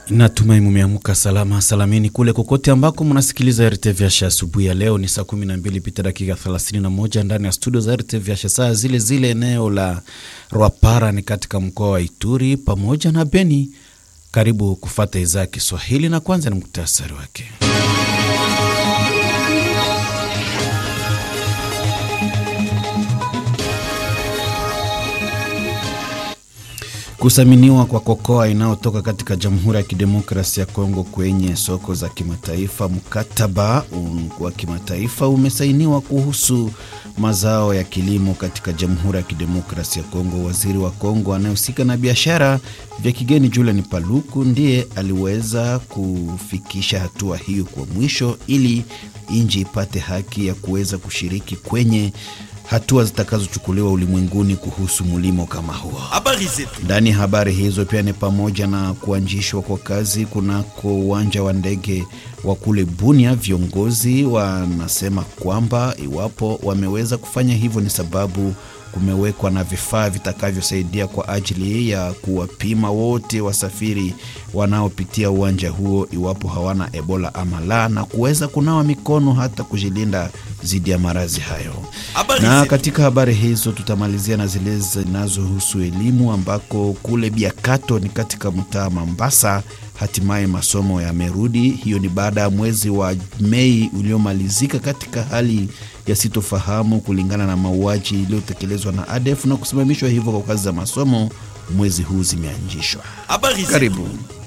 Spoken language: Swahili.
Natumai mumeamka salama salamini kule kokote ambako mnasikiliza RTVH asubuhi ya leo. Ni saa 12 pita dakika 31 ndani ya studio za RTVH, saa zile zile eneo la Rwapara ni katika mkoa wa Ituri pamoja na Beni. Karibu kufata idhaa ya Kiswahili na kwanza ni muktasari wake. Kusaminiwa kwa kokoa inayotoka katika Jamhuri ya Kidemokrasia ya Kongo kwenye soko za kimataifa. Mkataba wa kimataifa umesainiwa kuhusu mazao ya kilimo katika Jamhuri ya Kidemokrasia ya Kongo. Waziri wa Kongo anayehusika na biashara vya kigeni Julian Paluku ndiye aliweza kufikisha hatua hiyo kwa mwisho ili nchi ipate haki ya kuweza kushiriki kwenye hatua zitakazochukuliwa ulimwenguni kuhusu mlimo kama huo. Ndani ya habari hizo pia ni pamoja na kuanzishwa kwa kazi kunako uwanja wa ndege wa kule Bunia. Viongozi wanasema kwamba iwapo wameweza kufanya hivyo ni sababu kumewekwa na vifaa vitakavyosaidia kwa ajili ya kuwapima wote wasafiri wanaopitia uwanja huo iwapo hawana Ebola ama la, na kuweza kunawa mikono hata kujilinda dhidi ya maradhi hayo. Na katika habari hizo tutamalizia na zile zinazohusu elimu, ambako kule Biakato ni katika mtaa Mambasa hatimaye masomo yamerudi. Hiyo ni baada ya mwezi wa Mei uliomalizika katika hali ya sitofahamu kulingana na mauaji iliyotekelezwa na ADF na kusimamishwa hivyo kwa kazi za masomo mwezi huu zimeanzishwa. Karibu.